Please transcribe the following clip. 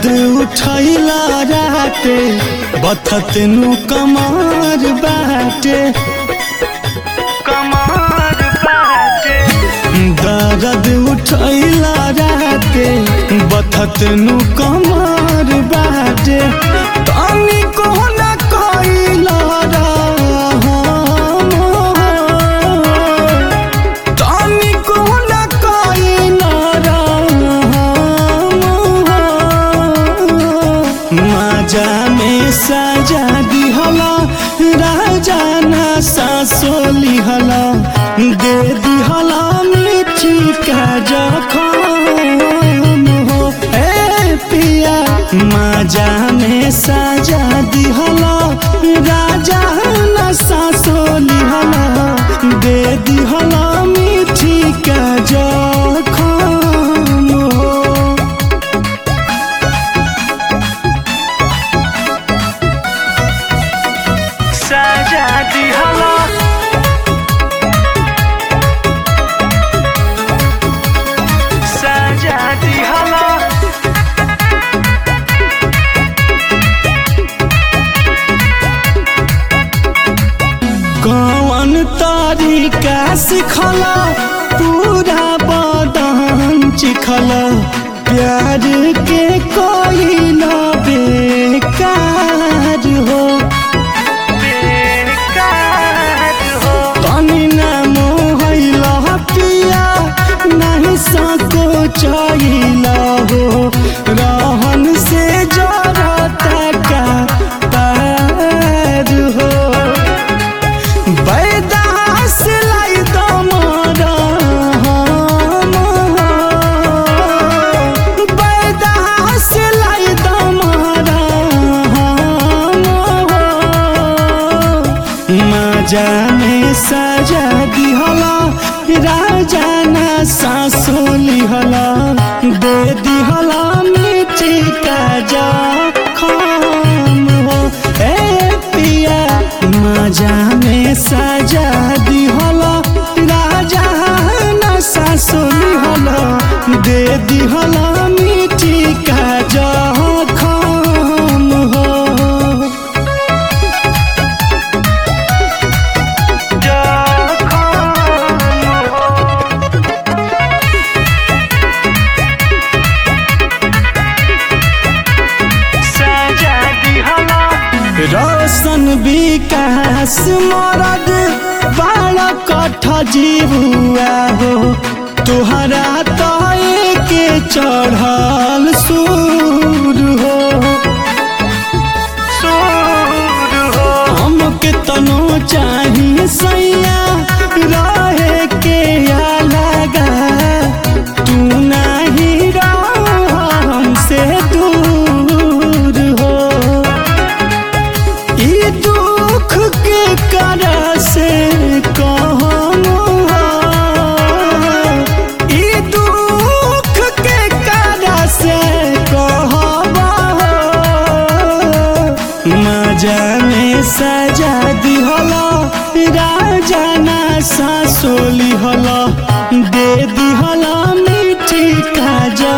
दर्द उठैला राते बथत नु कमार बाटे कमार बाटे दर्द उठैला राते बथत नु कमार बाटे तनी को न कइला रहम तनी को न कइला रहम माजा में सजा दिहला राजा ना सासोली हला दे दिहला मिठी का जखम हो ए पिया माजा में सजा दिहला राजा ना सासोली हला दे दिहला मिठी का जखम हो सजा दिहला सजा दिहला कौन तरीका सिखला पूरा बदन चिखला प्यार के कोई न बेकार हो बेकार हो तनी न मोहला पिया नहीं सको चाहिला हो रहन से जरता का तार हो बैदास लाई दमरा बैदास लाई दमरा माजा में सजा दिहला राजा ना सासोली हला दे दिहला मिठी का जा खाम हो ए पिया माजा में सजा दिहला राजा ना सासोली हला दे दिहला मिठी का जा खाम हो सजा दिहला रोशन विकास मरद बाल कठ जीवुआ हो तुहरा तय के चढ़ल सूर हो सूर हो हमके तनो चाही सैया रहे के लगा तू नहीं रह हमसे दूर हो ई दुख के करा से कहम हो ई दुख के करा से कहब हो मजा में सजा दिहला राजा ना सासोली हला दे दिहला मिठी का जा